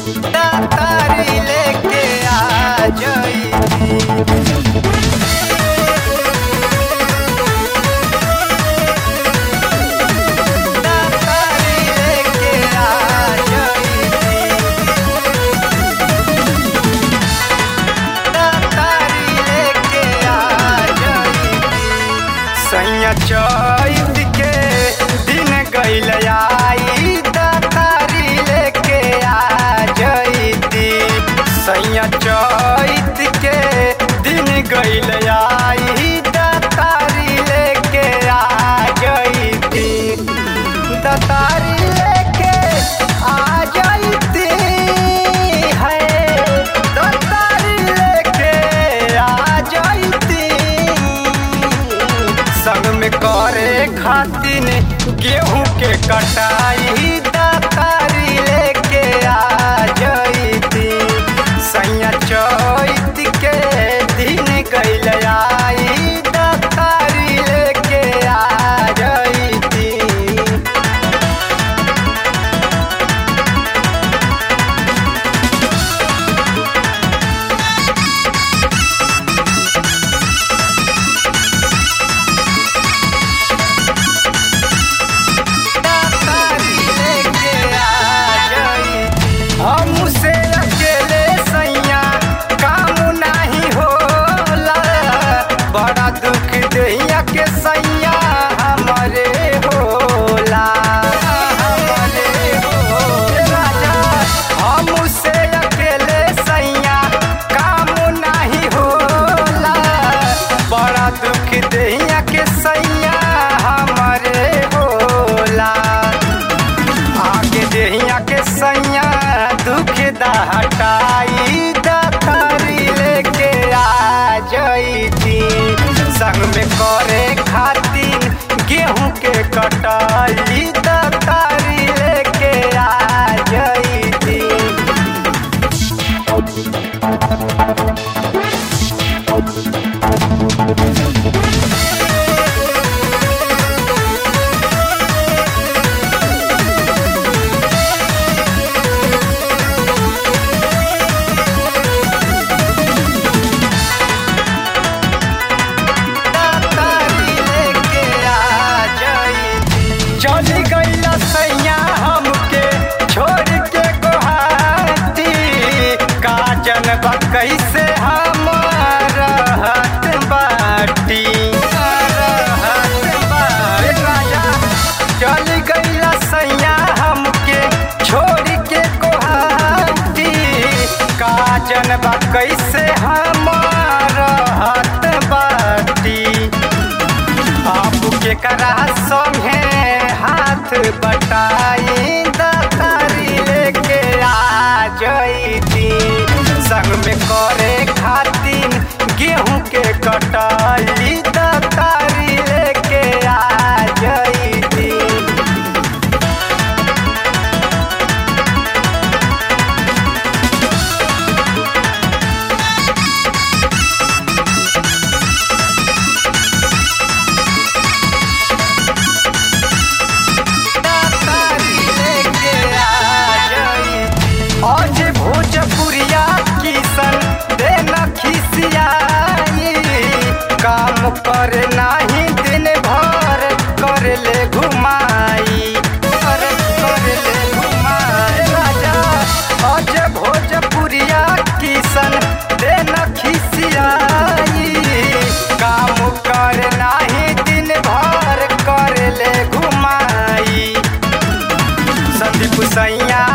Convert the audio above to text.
दातारी लेके आ जईती दातारी लेके आ जईती दातारी लेके आ जईती सैया चैत के दिन गईल आई दातारी लेके आ जईती सैया चैत के दिन गईल आई दातारी लेके आ जईती दातारी लेके आ जईती है दातारी लेके आ जईती संग में करे खातिन गेहूं के कटाई दातारी लेके आ जईती सैया चैत के दिन गईल आई दातारी लेके आ जईती दातारी लेके आ जईती हमसे अकेले सैया काम नाही होला बड़ा दुख दैया के सैया हमरे होला हमरे हो राजा हमसे अकेले सैया काम नाही होला बड़ा दुख दैया के सैया हमरे होला आगे देहिया के सैया दुख दा हटाई दातारी लेके आ जईती संग में करे खातिर गेहूं के कटाई दातारी लेके आ जईती दातारी लेके आ जईती चली गईला सैया हमके छोड़ के गोहाती काजन बा कैसे हम रहत बाटी रहत बाटी राजा चली गईला सैया हमके छोड़ के गोहाती काजन बा कैसे हम रहत बाटी आपके करा संगे हाथ बटाई दातारी लेके आ जईती संग में करे खातिर गेहूं के कटाई दातारी लेके आ जईती दातारी लेके आ जईती आज भोजपुरिया किसन देना खिसियाई काम कर नाही दिन भर कर ले घुमाई कर कर ले घुमाई राजा आज भोजपुरिया किसन देना खिसियाई काम कर नाही दिन भर कर ले घुमाई संदीप सैया